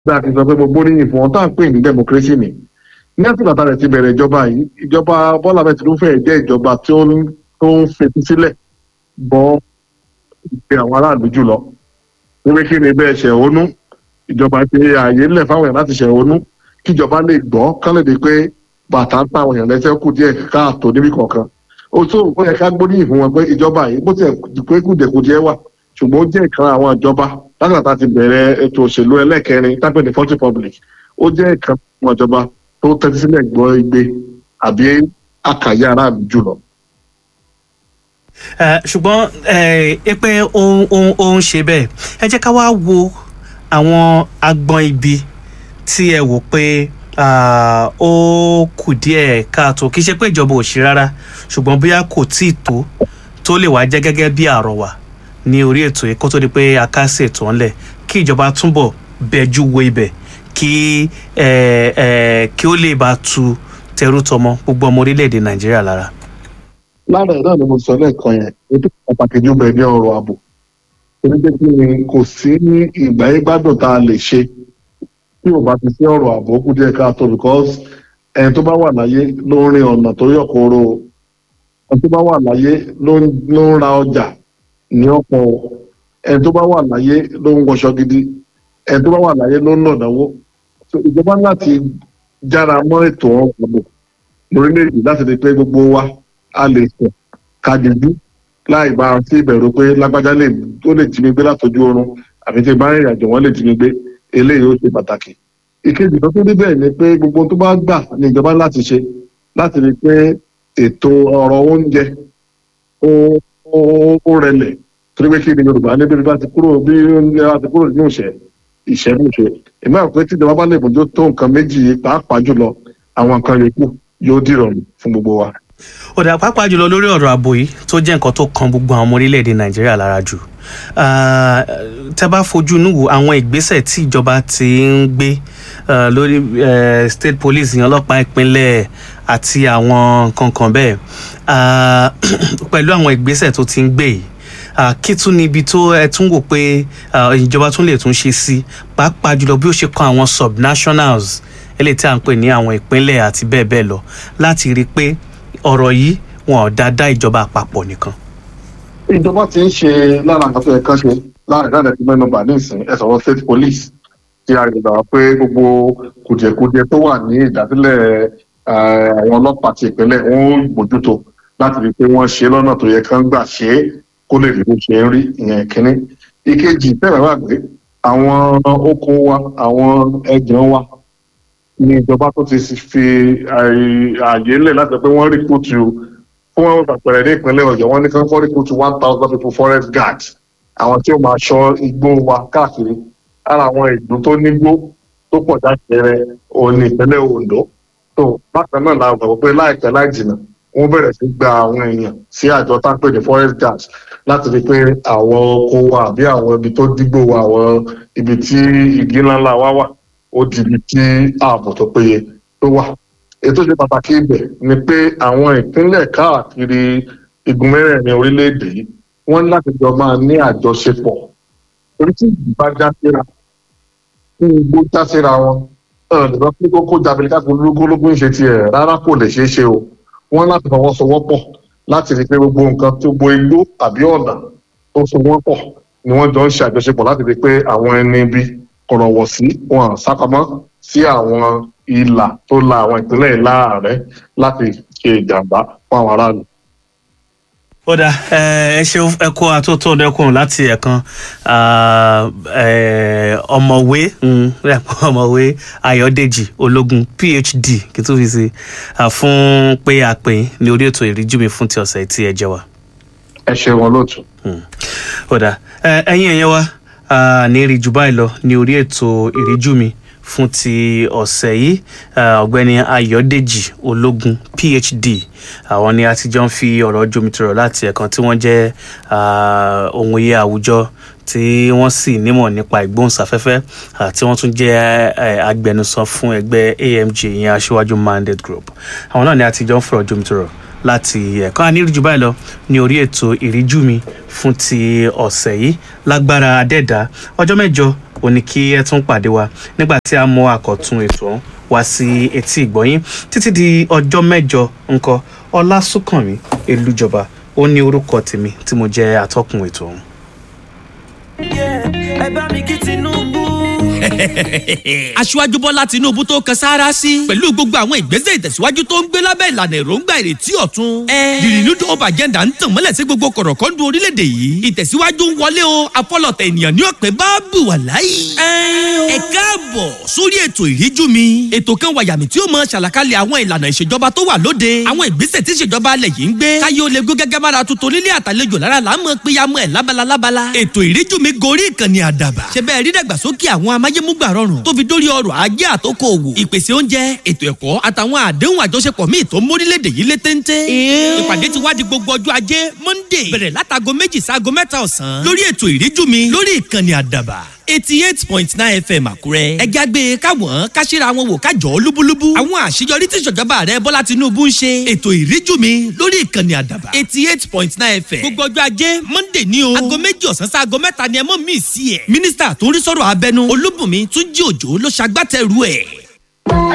bí a ti sọ pé mo gbóríyìn fún wọn tá à ń pè ní democracy ni ní àtìgbà tá a rẹ̀ ti bẹ̀rẹ̀ ìjọba yìí ìjọba Bọ́lá bẹ́ẹ̀ Tinubu fẹ́ẹ̀ jẹ́ ìjọba tí ó ń tó ń fetí sílẹ̀ bọ́ ìpè àwọn aráàlú jùlọ wípé kí ni bẹ́ẹ̀ ṣẹ̀hónú ìjọba ti ààyè ńlẹ̀ fáwọn èèyàn láti ṣẹ̀hónú kíjọba lè gbọ́ kán lè di pé bàtà ń pa àwọn èèyàn lẹ́sẹ̀ kù díẹ̀ káàtó níbi kọ̀ọ̀kan ó tó ó yẹ ká gbóríyìn fún wọn pé ìjọba yìí bó tiẹ̀ pé kùdìẹ̀kùdìẹ̀ wà ṣùgbọ́n ó jẹ́ ìkan àwọn ìjọba látàtà ti bẹ̀rẹ̀ ètò òṣèlú ẹlẹ́kẹrin tápẹ́ ní forty public ó jẹ́ ìkan àwọn ìjọba tó tẹ́tí sílẹ̀ gbọ́ igbe àbí àkàyé aráàlú jùlọ. Eh, ṣùgbọ́n ẹ pé ó ń ó ń ṣe bẹ́ẹ̀ ẹ jẹ́ ká wá wo àwọn agbọn ibi tí ẹ wò pé ah, ó kù díẹ̀ káàtó kì í ṣe pé ìjọba ò ṣe rárá ṣùgbọ́n bóyá kò tí ì tó tó lè wá jẹ́ gẹ́gẹ́ bí àrọ̀wà ní orí ètò yìí kó tó di pé a ká sí ètò ńlẹ̀ kí ìjọba túbọ̀ bẹjú wo ibẹ̀ kí eh, eh, kí ó lè bá tu tẹrú tọmọ gbogbo ọmọ orílẹ̀-èdè nàìjíríà lára. lára ẹ̀ náà ni mo sọ lẹ́ẹ̀kan yẹn ètò pàtàkì jù bẹ́ẹ̀ ní ọ̀rọ̀ ààbò torí pé kí ni kò sí ní ìgbà yín gbádùn tá a lè ṣe tí ò bá ti sí ọ̀rọ̀ ààbò ó kù díẹ̀ káàtó because ẹni tó bá wà láyé ló ń rin ọ̀nà tó yọ̀ kóró ẹni tó bá wà láyé ló ń ló ń ra ọjà ní ọ̀pọ̀ ẹni tó bá wà láyé ló ń wọṣọ gidi ẹni tó bá wà láyé ló ń nàdáwó So, ìjọba ní láti jára mọ́ ètò ààbò lórílẹ̀‐èdè láti rí i pé gbogbo wa a lè sùn ká dijú láì bá a sí ìbẹ̀rù pé lágbájá lè tó lè jí mi gbé látọjú oorun àbí tí bá rìnrìn àjò wọn lè jí mi gbé eléyìí ó ṣe pàtàkì. ìkejì tó tún níbẹ̀ ni pé gbogbo ohun tó bá gbà ní ìjọba láti ṣe láti rí i pé ètò ọ̀rọ̀ oúnjẹ ó ó ó rẹlẹ̀ torí pé kí ni Yorùbá níbi bí bá ti kúrò bí oúnjẹ bá ti kúrò nínú ìṣẹ́ ìṣẹ́ ní ìṣe èmi àwọn pé tí ìjọba bá lè bójú tó nǹkan méjì yìí pàápàá jùlọ àwọn nǹkan yòókù yóò dìrọ̀rùn fún gbogbo wa. ọ̀dà pàápàá jùlọ lórí ọ̀rọ̀ ààbò yìí tó jẹ́ nǹkan tó kan gbogbo àwọn ọmọ orílẹ̀-èdè nàìjíríà lára jù Ah, tẹ́ bá fojú inú wo àwọn ìgbésẹ̀ tí ìjọba ti ń gbé ah, lórí eh, state police ìyẹn ọlọ́pàá ìpínlẹ̀ àti àwọn nǹkan kan bẹ́ẹ̀ Ah, pẹ̀lú àwọn ìgbésẹ̀ tó ti ń gbé yìí Ah, kí tún ni ibi tó ẹ tún wò pé ah, ìjọba tún lè tún ṣe sí pàápàá jùlọ bí ó ṣe kan àwọn subnationals eléyìí tí à ń pè ní àwọn ìpínlẹ̀ àti bẹ́ẹ̀ bẹ́ẹ̀ lọ láti rí i pé ọ̀rọ̀ yìí wọn ò dáadáa ìjọba àpapọ̀ nìkan. ìjọba ti ń ṣe lára nǹkan tó yẹ kán ṣe láàrin láàrin ẹgbẹ́ nọ́mbà nísìnyí ẹ sọ̀rọ̀ state police tí a rí gbà pé gbogbo kùdìẹ̀kudiẹ tó wà ní ìdásílẹ̀ eh, àwọn ọlọ́pàá ti ìpínlẹ̀ wọn ó bójútó láti rí i pé wọ́n ṣe lọ́nà tó yẹ kán gbà ṣe é kó lè rí bó ṣe ń rí ìyẹn kínní. ìkejì tẹ́lẹ̀ wà pé àwọn oko wa àwọn ẹ̀jẹ̀ wa ní ìjọba tó ti fi àyè àyè lẹ̀ láti sọ pé wọ́n rí kùtù fún àpẹẹrẹ ní ìpínlẹ̀ ọ̀yọ́ wọ́n ní kán fọ́rí kùtù one thousand people forest guards àwọn tí ó máa ṣọ́ igbó wa káàkiri ara àwọn ìlú tó nígbó tó pọ̀ jákèrè òun ní ìpínlẹ̀ ondo tó bákan náà la gbàgbọ́ pé láìpẹ́ láì jìnnà wọ́n bẹ̀rẹ̀ sí gba àwọn èèyàn sí àjọ tápẹ́ ní forest guards láti rí i pé àwọn oko wa àbí àwọn ibi tó dígbò wa àwọn ibi tí igi ńláńlá wa wà ó di ibi tí ààbò tó péye tó wà ètò ìṣe pàtàkì ibẹ̀ ni pé àwọn ìpínlẹ̀ káàkiri igun mẹ́rẹ̀ẹ̀rin orílẹ̀-èdè yìí wọ́n ní láti jọ máa ní àjọṣepọ̀ orí tí ìdí bá já síra tí igbó já síra wọn ọ̀nà pé kókó jábìlì káàkiri ológólógún ṣe tiẹ̀ rárá kò lè ṣeé ṣe o wọ́n láti fọwọ́sowọ́pọ̀ láti rí i pé gbogbo nǹkan tó bo igbó tàbí ọ̀nà tó so wọ́n pọ̀ ni wọ́n jọ ń ṣe àjọṣepọ̀ láti rí i pé àwọn ẹni bí kọ̀rọ̀wọ̀ sí wọn sápamọ́ sí àwọn ìlà tó la àwọn ìpínlẹ̀ láàrẹ̀ láti ṣe ìjàmbá fún àwọn aráàlú. ó dà ẹ ṣeun ẹ kó atótó ọdẹkùn láti ẹ̀kan ah, eh, ọ̀mọ̀wé mm, ọ̀mọ̀wé ayọ̀dèjì ológun phd kí tó fi sí ah, fún pé a pè yín ní orí ètò ìríjú mi fún ti ọ̀sẹ̀ tí ẹ jẹ wá. ẹ ṣe wọn lóòtú. ó dà ẹ, ẹ̀yin ẹ̀yẹ wa ah, ní rí jù báyìí lọ ní orí ètò ìríjú mi fún ti ọ̀sẹ̀ yìí ah, ọ̀gbẹ́ni ayọ̀dèjì ológun phd àwọn ni a ti jọ ń fi ọ̀rọ̀ jomitoro láti ẹ̀kan tí wọ́n jẹ́ ah, ohun iye àwùjọ tí wọ́n sì nímọ̀ nípa ìgbóhùnsáfẹ́fẹ́ ah, tí wọ́n tún jẹ́ eh, agbẹnusọ fún ẹgbẹ́ amg ìyẹn aṣíwájú mandate group àwọn náà ni a ti jọ ń fọ̀rọ̀ jomitoro láti ẹ̀kan àníríjú báyìí lọ ní orí ètò ìríjú mi fún ti ọ̀sẹ̀ yìí lágbára adẹ́dá ọjọ́ mẹ́jọ ó ní kí ẹ tún pàdé wa nígbà tí a mọ àkọ́tún ètò ọ̀hún wá sí etí ìgbọ́yín títí di ọjọ́ mẹ́jọ ńkọ́ ọlásùnkànmí elújọba ó ní orúkọ tèmi tí mo jẹ́ atọ́kùn ètò ọ̀hún. ẹ bá mi kí tinubu. aṣíwájú bọ́lá tinubu tó kan sáárá sí pẹ̀lú gbogbo àwọn ìgbésẹ̀ ìtẹ̀síwájú tó ń gbé lábẹ́ ìlànà èròǹgbà ìrètí ọ̀tun. the renewed hope agenda ń tàn mọ́lẹ̀ sí gbogbo kọ̀rọ̀kọ́ndù orílẹ̀-èdè yìí ìtẹ̀síwájú ń wọlé o afọlọ̀tẹ̀ ènìyàn ní ọ̀pẹ bá bù wà láyé. ẹ káàbọ̀ sórí ètò ìríjú mi ètò kan wàyàmì tí ó mọ ṣàlàkalẹ̀ àwọn ìlànà ìṣèjọba tó wà lóde àwọn ìgbésẹ̀ tí ìṣèjọba alẹ̀ yìí ń gbé káyé ó lè gó gẹ́gẹ́ mára tuntun nílé àtàlejò lára là ń mọ péyàmọ́ ẹ̀ lábala lábala ètò ìríjú mi gorí ìkànnì àdàbà ṣe bẹ́ẹ̀ rí dàgbàsókè àwọn amáyémúgbà rọrùn tó fi dórí ọrọ̀ ajé àtòkò òwò ìpèsè oúnjẹ ètò ẹ̀kọ́ àtàwọn àdéhùn àjọṣepọ̀ míì tó mórílẹ̀‐èdè yìí lé téńté. ìpàdé ti wá di gbogbo ọjọ́ ajé monday bẹ̀rẹ̀ látago méjì sáago mẹ́ta ọ̀sán lórí ètò ìríjú mi lórí ìkànnì àdàbà eighty eight point nine fm àkúrẹ́. ẹ jágbe káwọn káṣíra wọn wò kájọ lúbúlúbú. àwọn àṣeyọrí tí ìṣèjọba rẹ bọ́lá tinubu ń ṣe. ètò ìríjú mi lórí ìkànnì àdàbà eighty eight point nine fm. gbogbo ọjọ́ ajé monday ní o. aago méjì ọ̀sán sí aago mẹ́ta ni ẹ mọ̀ mí sí ẹ̀. mínísítà tó ń rí sọ̀rọ̀ abẹnú olúbùnmi túnjí òjò ló ṣagbátẹrù ẹ̀.